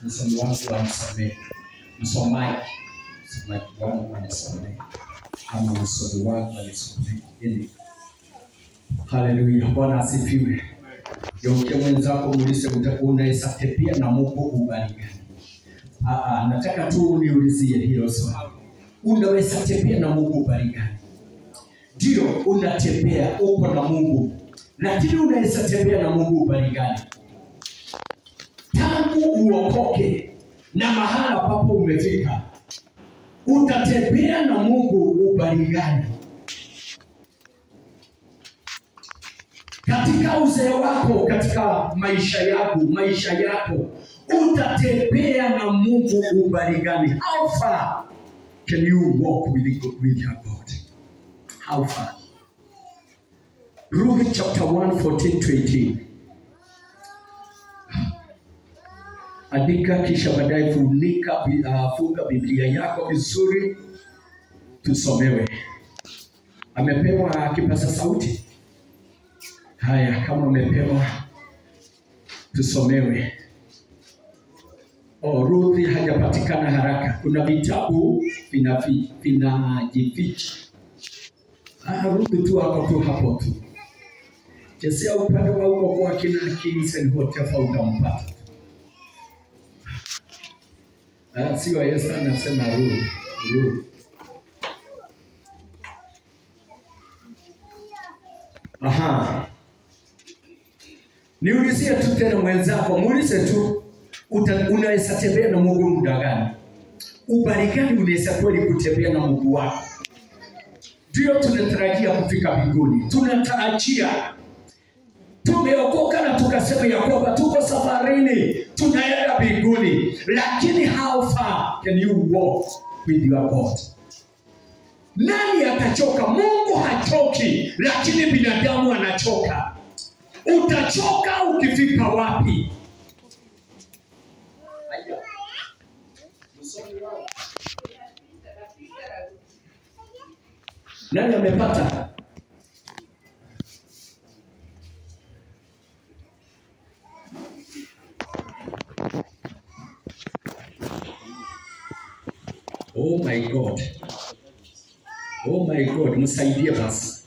msomi wangu anisamehe, msomaji msomaji wangu anisamehe, ama msomi wangu anisamehe. Ili haleluya, Bwana asifiwe. Geukia mwenzako muulize, uta- unaweza pia na Mungu ubali gani? Ah, ah, nataka tu uniulizie hilo swali. Unaweza tembea na Mungu ubali gani? Ndio, unatembea uko na Mungu, lakini unaweza tembea na Mungu ubali gani? Tangu uokoke na mahala papo umefika, utatembea na Mungu ubali gani? Katika uzee wako, katika maisha yako, maisha yako, utatembea na Mungu ubali gani? How far can you walk with, with your God? How far? Ruth chapter 1, 14 to 18. Andika kisha baadaye funika, bi- uh, funga Biblia yako vizuri, tusomewe. Amepewa kipaza sauti. Haya, kama amepewa tusomewe. Oh, Ruthi hajapatikana haraka. Kuna vitabu vinafi- vinajificha. Ah, Ruthi tu ako tu hapo tu. Chezea upande wa huko kwa kina Kings and Hotefa utampata. Ah, sio Yesu anasema Ruth, Ruth. Aha. Niulizie tu tena mwenzako, muulize tu uta- unaweza tembea na Mungu muda gani? Ubali gani unaweza kweli kutembea na Mungu wako? Ndio tunatarajia kufika mbinguni, tunatarajia tumeokoka na tukasema ya kwamba tuko safarini, tunaenda mbinguni, lakini how far can you walk with your God? Nani atachoka? Mungu hachoki, lakini binadamu anachoka. Utachoka ukifika wapi? Aya. Nani amepata? Oh my God. Oh my God, msaidie basi.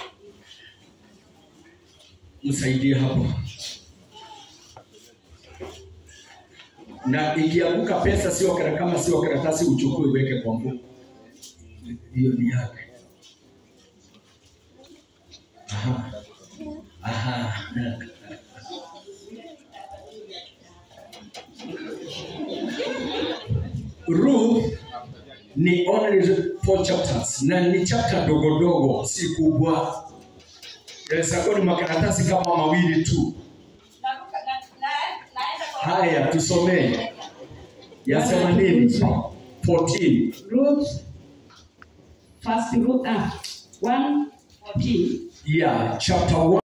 Msaidie hapo. Na ikianguka pesa sio kara- kama sio karatasi uchukue uweke kwa mfuko. Hiyo ni yake. Aha. Aha. Ruth ni only four chapters na ni chapter dogo dogo, si kubwa. Yaweza kuwa ni makaratasi kama mawili tu. Haya, tusomee. Yasema nini? 14. Ruth, first Ruth, ah, 1, 14. Yeah, chapter 1